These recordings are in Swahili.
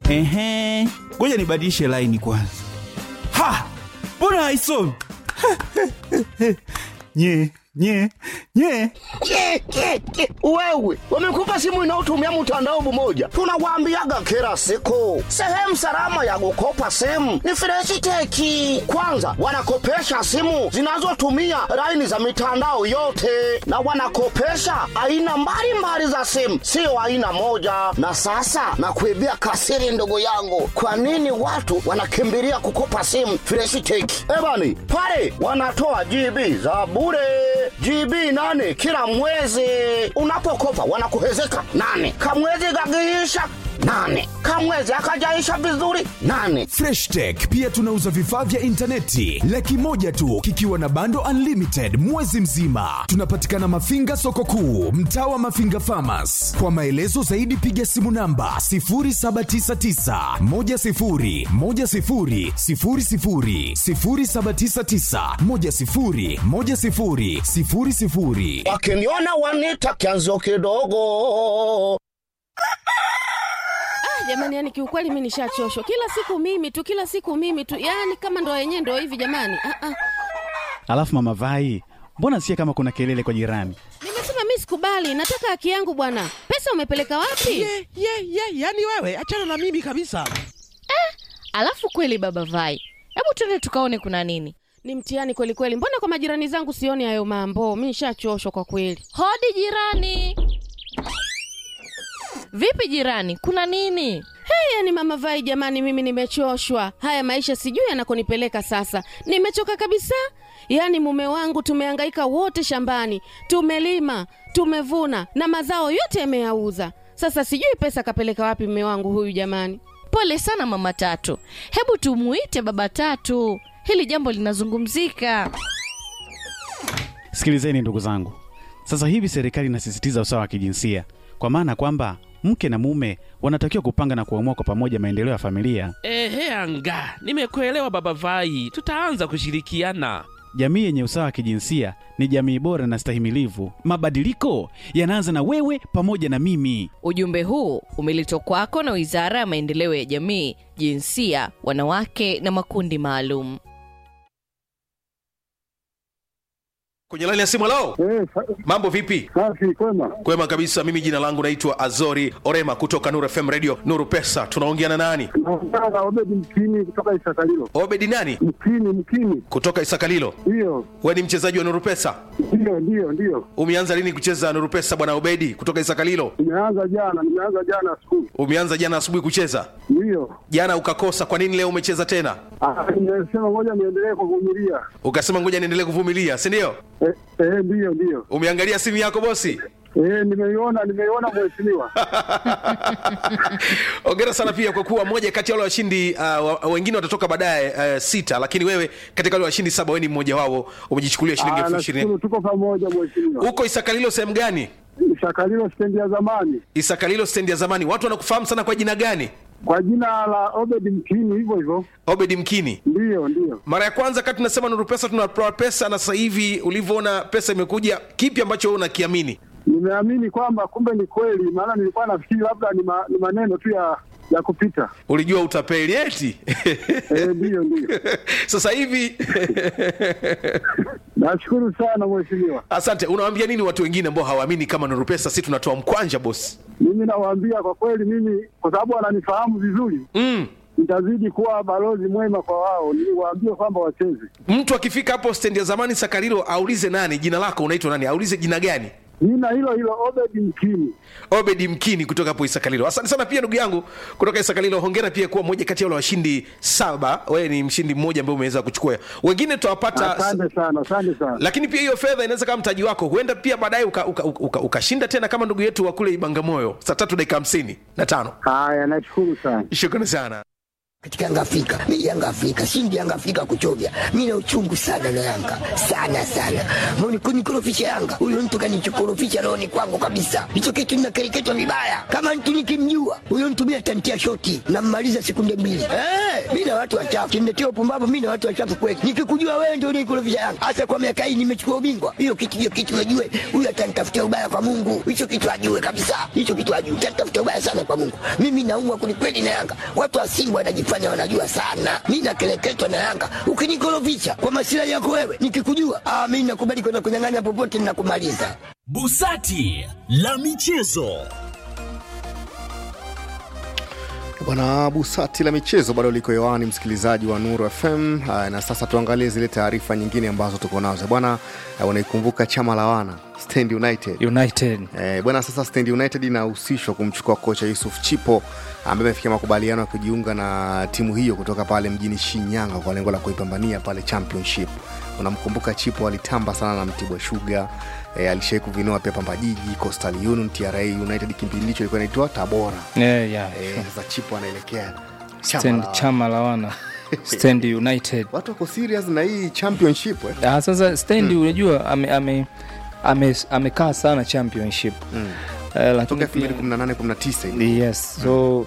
Ehe, ngoja nibadilishe laini kwanza. Ha, mbona haisomi? nye nye nye Ke, ke, ke. Wewe wamekupa simu inayotumia mtandao mmoja, tunawaambiaga kila siku, sehemu salama ya kukopa simu ni Freshiteki. Kwanza wanakopesha simu zinazotumia laini za mitandao yote, na wanakopesha aina mbalimbali za simu, sio aina moja. Na sasa nakuibia kasiri, ndugu yangu, kwa nini watu wanakimbilia kukopa simu Freshiteki? Ebani pale wanatoa GB za bure GB nane kila mwezi. Unapokopa wanakuhezeka nane, kamwezi kakiisha nane, kamwezi akajaisha vizuri nane. Fresh Tech pia tunauza vifaa vya intaneti laki moja tu kikiwa na bando unlimited mwezi mzima. Tunapatikana Mafinga soko kuu, mtaa wa Mafinga Farmers. Kwa maelezo zaidi piga simu namba 0799 10 10 00 0799 10 10 00. Wakiniona wanita kianzio kidogo. jamani yani kiukweli mi nishachoshwa kila siku mimi tu kila siku mimi tu yani kama ndo yenyewe ndo hivi jamani ah, ah. Alafu mama Vai, mbona sikia kama kuna kelele kwa jirani? nimesema mi sikubali nataka haki yangu bwana pesa umepeleka wapi ye ye ye yani wewe achana na mimi kabisa Alafu kweli baba Vai, hebu twende tukaone kuna nini. ni mtihani kweli kweli mbona kwa majirani zangu sioni hayo mambo mi nishachoshwa kwa kweli Hodi jirani. Vipi jirani, kuna nini? hey, yani mama vai jamani mimi nimechoshwa haya maisha sijui yanakonipeleka sasa nimechoka kabisa yaani mume wangu tumehangaika wote shambani tumelima tumevuna na mazao yote yameyauza sasa sijui pesa kapeleka wapi mume wangu huyu jamani Pole sana mama Tatu, hebu tumuite baba Tatu, hili jambo linazungumzika. Sikilizeni ndugu zangu, sasa hivi serikali inasisitiza usawa wa kijinsia, kwa maana kwamba mke na mume wanatakiwa kupanga na kuamua kwa pamoja maendeleo ya familia. ehe anga nimekuelewa baba vai tutaanza kushirikiana Jamii yenye usawa wa kijinsia ni jamii bora na stahimilivu. Mabadiliko yanaanza na wewe pamoja na mimi. Ujumbe huu umeletwa kwako na Wizara ya Maendeleo ya Jamii, Jinsia, Wanawake na Makundi Maalum. kwenye laini ya simu lao Eh, sa- mambo vipi safi kwema. kwema kabisa mimi jina langu naitwa azori orema kutoka nuru fm radio nuru pesa tunaongea na nani Naongea na Obedi Mkini kutoka Isakalilo. obedi nani Mkini, Mkini, kutoka isakalilo ndiyo we ni mchezaji wa nuru pesa ndiyo ndiyo ndiyo. umeanza lini kucheza nuru pesa bwana obedi kutoka isakalilo Nimeanza jana, nimeanza jana asubuhi, umeanza jana asubuhi kucheza ndiyo. jana ukakosa kwa nini leo umecheza tena Ah, Nimesema ngoja niendelee kuvumilia. ukasema ngoja niendelee kuvumilia si ndio Eh, eh, ndiyo ndiyo. umeangalia simu yako bosi Eh, nimeiona nimeiona mheshimiwa. ongera sana pia kwa kuwa moja kati ya wale washindi uh, wa- wengine watatoka baadaye uh, sita lakini wewe katika wale washindi saba wewe ni mmoja wao umejichukulia shilingi Ah, elfu ishirini nashukuru tuko pamoja mheshimiwa. huko isakalilo sehemu gani Isakalilo stendi ya zamani isakalilo stendi ya zamani watu wanakufahamu sana kwa jina gani kwa jina la Obedi Mkini, hivyo hivyo. obedi mkini Ndiyo ndiyo. mara ya kwanza kati tunasema nuru pesa tunatoa pesa na sasa hivi ulivyoona pesa imekuja kipi ambacho wewe unakiamini Nimeamini kwamba kumbe ni kweli, maana nilikuwa nafikiri labda ni, ma, ni maneno tu ya ya kupita. ulijua utapeli eti Eh, ndiyo ndiyo. sasa hivi Nashukuru sana mheshimiwa. asante unawaambia nini watu wengine ambao hawaamini kama nuru pesa si tunatoa mkwanja bosi Mimi nawaambia kwa kweli, mimi kwa sababu wananifahamu vizuri, mm. nitazidi kuwa balozi mwema kwa wao, niwaambie kwamba wacheze. mtu akifika hapo stendi ya zamani sakarilo aulize nani jina lako unaitwa nani aulize jina gani Jina hilo hilo Obedi Mkini. obedi mkini kutoka hapo isakalilo asante sana pia ndugu yangu kutoka isakalilo hongera pia kuwa moja kati ya wale washindi saba wewe ni mshindi mmoja ambaye umeweza kuchukua wengine tutawapata Asante sana, asante sana. lakini pia hiyo fedha inaweza kama mtaji wako huenda pia baadaye ukashinda uka, uka, uka, ukashinda tena kama ndugu yetu wa kule ibangamoyo saa tatu dakika hamsini na tano Haya, nashukuru sana. shukrani sana katika Yanga Afrika. Mimi Yanga Afrika, shindi Yanga Afrika kuchovya. Mimi na uchungu sana na Yanga. Sana sana. Mbona kunikorofisha Yanga? Huyo mtu kanichokorofisha roho ni kwangu kabisa. Hicho kitu ninakereketwa vibaya. Kama mtu nikimjua, huyo mtu mimi atantia shoti na mmaliza sekunde mbili. Eh, mimi na watu wachafu. Kimnetia upumbavu mimi na watu wachafu kweli. Nikikujua wewe ndio unikorofisha Yanga. Hasa kwa miaka hii nimechukua ubingwa. Hiyo kitu hiyo kitu najue. Huyo atanitafutia ubaya kwa Mungu. Hicho kitu ajue kabisa. Hicho kitu ajue. Atanitafutia ubaya sana kwa Mungu. Mimi naumwa kwelikweli na Yanga. Watu wa Simba wanajifanya wanajua sana. Mimi nakeleketwa na Yanga. Ukinikorofisha kwa masilahi yako wewe, nikikujua, ah, mimi nakubali kwenda kunyang'anya popote ninakumaliza. Busati la michezo. Bwana Busati la michezo bado liko hewani, msikilizaji wa Nuru FM. Aa, na sasa tuangalie zile taarifa nyingine ambazo tuko nazo bwana. aa, Unaikumbuka chama la wana Stand United United. Eh, bwana sasa Stand United inahusishwa kumchukua kocha Yusuf Chipo ambaye amefikia makubaliano ya kujiunga na timu hiyo kutoka pale mjini Shinyanga kwa lengo la kuipambania pale championship. Unamkumbuka Chipo alitamba sana na Mtibwa Sugar eh, alishai kuvinoa pia Pamba Jiji, Coastal Union, TRA United kipindi hicho ilikuwa inaitwa Tabora. Yeah, yeah. Eh, sasa Chipo anaelekea chama Stand, la- chama la wana Stand United. Watu wako serious na hii championship eh? Ah, sasa Stand unajua ame, ame, ame, amekaa sana championship Mm. Eh, lakini Toka pia- 2018 19 hivi. yes so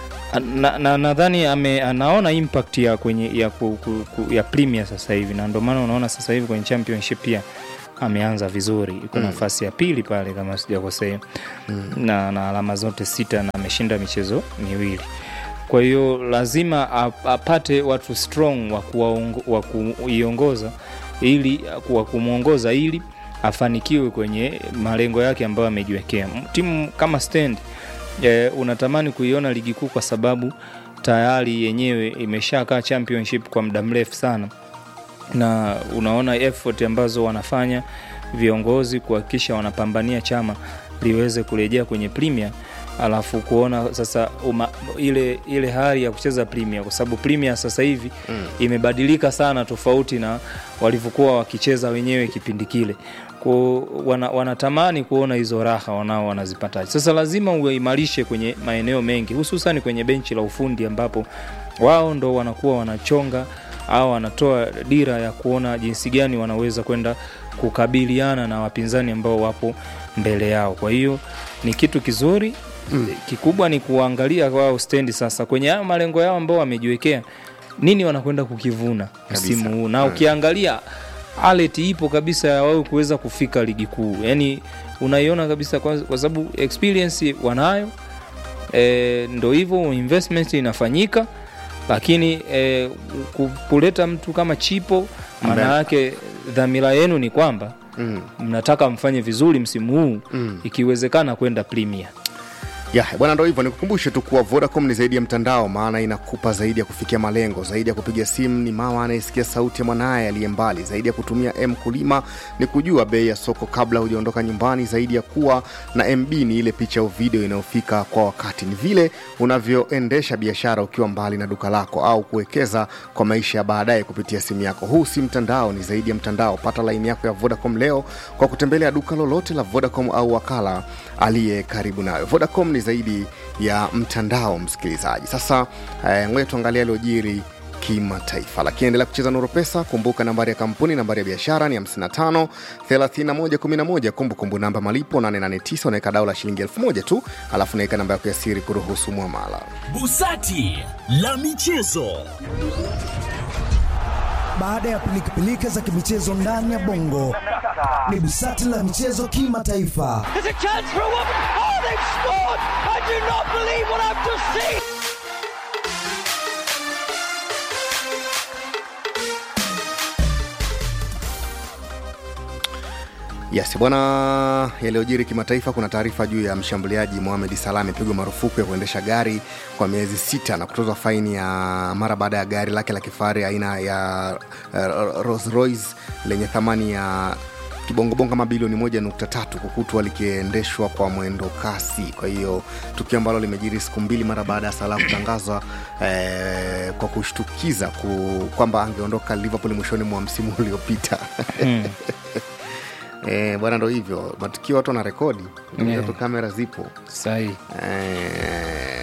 na- na- nadhani ame anaona impact ya kwenye ya, ku, ku, ku, ya premier sasa hivi na ndio maana unaona sasa hivi kwenye championship pia ameanza vizuri iko Mm. nafasi ya pili pale kama sijakosea Mm. na, na alama zote sita na ameshinda michezo miwili kwa hiyo lazima ap- apate watu strong wa kuwaongo- wa kuiongoza ili wa kumwongoza ili afanikiwe kwenye malengo yake ambayo amejiwekea M- timu kama stand e, unatamani kuiona ligi kuu kwa sababu tayari yenyewe imeshakaa championship kwa muda mrefu sana na unaona effort ambazo wanafanya viongozi kuhakikisha wanapambania chama liweze kurejea kwenye premier alafu kuona sasa uma, ile ile hali ya kucheza premier kwa sababu premier sasa hivi mm. imebadilika sana tofauti na walivyokuwa wakicheza wenyewe kipindi kile ko wana, wanatamani kuona hizo raha wanao wanazipataje sasa lazima uimarishe kwenye maeneo mengi hususan kwenye benchi la ufundi ambapo wao ndo wanakuwa wanachonga au wanatoa dira ya kuona jinsi gani wanaweza kwenda kukabiliana na wapinzani ambao wapo mbele yao kwa hiyo ni kitu kizuri mm. kikubwa ni kuangalia wao stendi sasa kwenye hayo malengo yao ambao wamejiwekea nini wanakwenda kukivuna msimu huu na Mm. ukiangalia alet ipo kabisa ya wao kuweza kufika ligi kuu yani unaiona kabisa kwa, kwa sababu experience wanayo e, ndo hivyo investment inafanyika lakini e, ku- kuleta mtu kama chipo maana Ambaye- yake dhamira yenu ni kwamba Mm. mnataka mfanye vizuri msimu huu Mm. ikiwezekana kwenda premier ya bwana ndo hivyo nikukumbushe tu kuwa vodacom ni zaidi ya mtandao maana inakupa zaidi ya kufikia malengo zaidi ya kupiga simu ni mama anayesikia sauti ya mwanaye aliye mbali zaidi ya kutumia m kulima ni kujua bei ya soko kabla hujaondoka nyumbani zaidi ya kuwa na mb ni ile picha au video inayofika kwa wakati ni vile unavyoendesha biashara ukiwa mbali na duka lako au kuwekeza kwa maisha ya baadaye kupitia simu yako huu si mtandao ni zaidi ya mtandao pata laini yako ya vodacom leo kwa kutembelea duka lolote la vodacom au wakala aliye karibu nayo vodacom ni zaidi ya mtandao msikilizaji sasa eh, ngoja tuangalia aliojiri kimataifa lakini endelea kucheza nuru pesa kumbuka nambari ya kampuni nambari ya biashara ni 55 3111 kumbukumbu namba malipo 889 unaweka dao la shilingi 1000 tu alafu unaweka namba yako ya siri kuruhusu mwamala Busati la michezo. Baada ya pilikapilika za kimichezo ndani ya bongo, ni busati la michezo kimataifa. There's a chance for a woman. Oh, they've scored! I do not believe what I've just seen. yes bwana yaliyojiri kimataifa kuna taarifa juu ya mshambuliaji mohamed salah amepigwa marufuku ya kuendesha gari kwa miezi sita na kutozwa faini ya mara baada ya gari lake la kifahari aina ya uh, Rolls Royce lenye thamani ya kibongobongo kama bilioni moja nukta tatu kukutwa likiendeshwa kwa mwendo kasi kwa hiyo tukio ambalo limejiri siku mbili mara baada ya salah kutangazwa eh, kwa kushtukiza ku, kwamba angeondoka liverpool mwishoni mwa msimu uliopita Mm. Eh, bwana ndo hivyo matukio watu wana rekodi Yeah. tu kamera zipo sahi eh,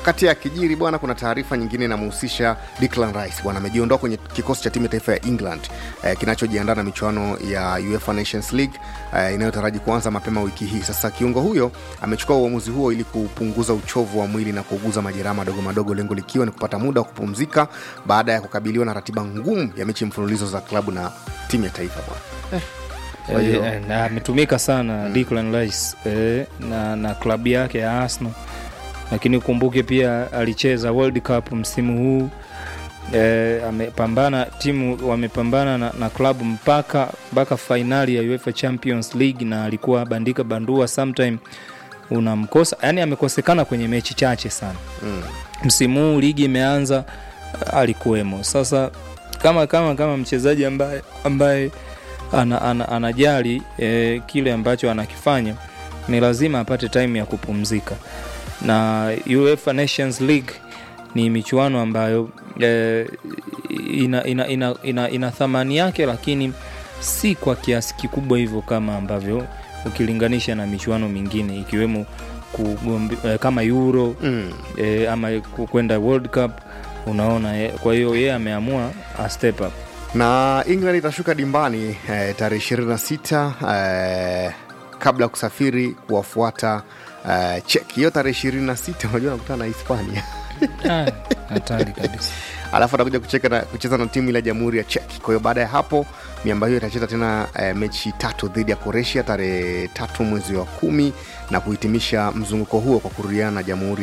wakati akijiri bwana kuna taarifa nyingine inamhusisha Declan Rice bwana amejiondoa kwenye kikosi cha timu ya taifa ya England eh, kinachojiandaa na michuano ya UEFA Nations League eh, inayotaraji kuanza mapema wiki hii sasa kiungo huyo amechukua uamuzi huo ili kupunguza uchovu wa mwili na kuuguza majeraha madogo madogo lengo likiwa ni kupata muda wa kupumzika baada ya kukabiliwa na ratiba ngumu ya mechi mfululizo za klabu na timu ya taifa bwana Kwa hiyo- Eh, na ametumika sana Declan Rice eh, na, na klabu yake ya Arsenal, lakini ukumbuke pia alicheza World Cup msimu huu eh, amepambana timu wamepambana na, na klabu mpaka mpaka fainali ya UEFA Champions League na alikuwa bandika bandua sometime unamkosa yani amekosekana kwenye mechi chache sana mm. msimu huu ligi imeanza alikuwemo sasa kama kama kama mchezaji ambaye ambaye ana, ana, anajali eh, kile ambacho anakifanya ni lazima apate time ya kupumzika na UEFA Nations League ni michuano ambayo eh, ina, ina, ina, ina, ina thamani yake lakini si kwa kiasi kikubwa hivyo kama ambavyo ukilinganisha na michuano mingine ikiwemo kugombe, eh, kama euro mm. eh, ama ku- kwenda world cup unaona eh, kwa hiyo yeye ameamua a step up na england itashuka dimbani eh, tarehe 26 eh, kabla ya kusafiri kuwafuata eh, chek hiyo tarehe 26 unajua nakutana na hispania Ah, hatari kabisa alafu atakuja kucheka na, kucheza na timu ile ya jamhuri ya chek kwa hiyo baada ya hapo miamba hiyo itacheza tena eh, mechi tatu dhidi ya croatia tarehe tatu mwezi wa kumi na kuhitimisha mzunguko huo kwa kurudiana na jamhuri